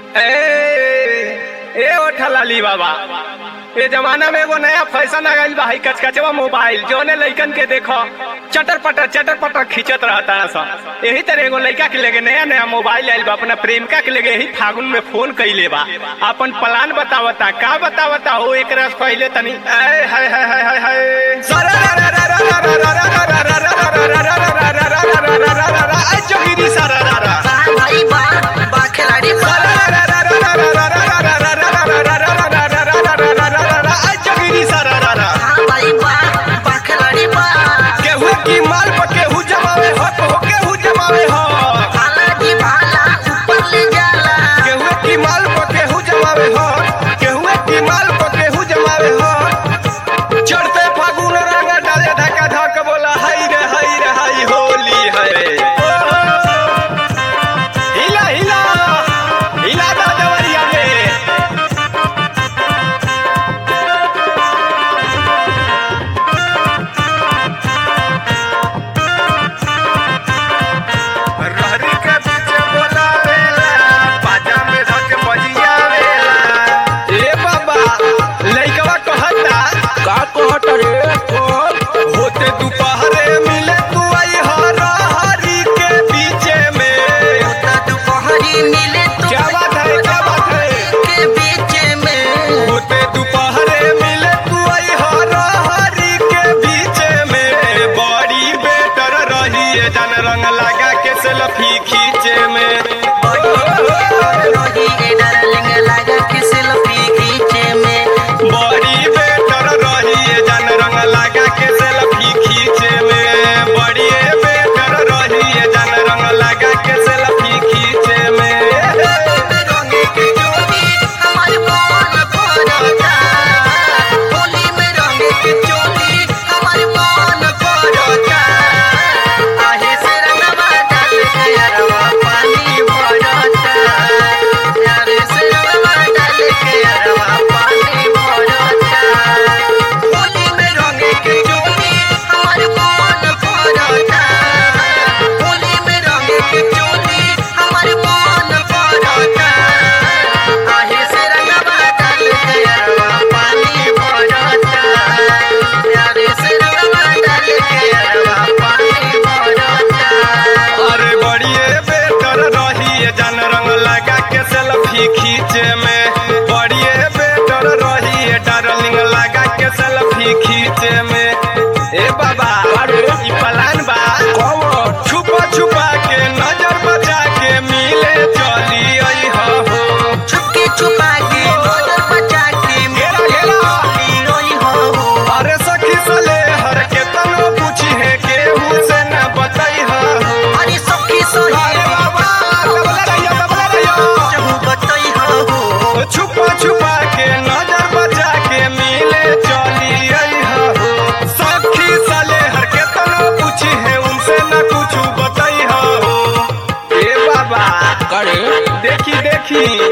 ए ए ओठा लाली बाबा ए जमाना में एगो नया फैशन आ गइल बा हई कचकचवा मोबाइल जोने लइकन के देखो चटर पटर चटर पटर खींचत रहता सन यही तरह एगो लइका के लेके नया नया मोबाइल आइल बा अपना प्रेमिका के लेके यही फागुन में फोन कइले बा अपन प्लान बतावता का बतावता हो एक रस पहले तनी ए हाय हाय हाय हाय हाय आई जोगिरी सारा रा रा बा भाई बा बा खिलाड़ी बा आई जोगिरी सारा रा रा हाँ भाई बा बा खिलाड़ी बा केहू की माल पर केहू जमावे हो तो केहू जमावे हो भाला जी भाला ऊपर ले जाला केहू की माल पर केहू जमावे हो केहू की माल पर केहू जमावे हो चढ़ते फागुन रंग डाले धक्का धक बोला हाय रे हाय रे हाय होली है हिला हिला हिला दा देवरिया में रहरी के पीछे बोलावेला बाजा में धक बजियावेला ए बाबा लइकवा कहता का कहत रे कौन होते दोपहरे मिले तू आई हर हरी के पीछे में होता दोपहरी मिले तो क्या बात है, क्या बात है? के बीच में होते दोपहरे मिले तू आई हर हरी के पीछे में बड़ी बेटर रही है जन रंग लगा के सेल्फी खींचे में रोही ए डार्लिंग लगा के सेल्फी खींचे में बड़ी बेटर रही है जन रंग लगा के सेल्फी खींचे में बड़ी बेटर रही है जन रंग लगा के सेल्फी खींचे में रंगे के चोली हमारे मन करता होली में रंगे के चोली हमारे मन करता आहे से रंगवा डाल के अरवा पानी भरता यारे से रंगवा डाल के अरवा पानी भरता होली में रंगे के चोली हमारे मन करता होली में रंगे के चोली हमारे मन करता आहे से रंगवा डाल के अरवा पानी भरता यारे से रंगवा डाल के अरवा पानी भरता अरे बड़िए बेटर रही है जन रंग लगा के सेल्फी खींचे में बड़िए बेटर रही है डार्लिंग लगा के सेल्फी खींचे में ए बाबा अरे ई प्लान बा कौन छुपा छुपा के नजर बचा के मिले चली आई हो छुपके छुपा के नजर बचा के घेरा घेरा रोई हो अरे सखी सले हर के तनो पूछी है केहू से न बताई हो अरे सखी सोहे अरे बाबा कबला रहियो कबला रहियो चहु बतई हो छुपा छुपा के नजर बचा के मिले चली आई हो सखी साले हर के तनो पूछी है उनसे न कुछ बताई हो ए बाबा करे देखी देखी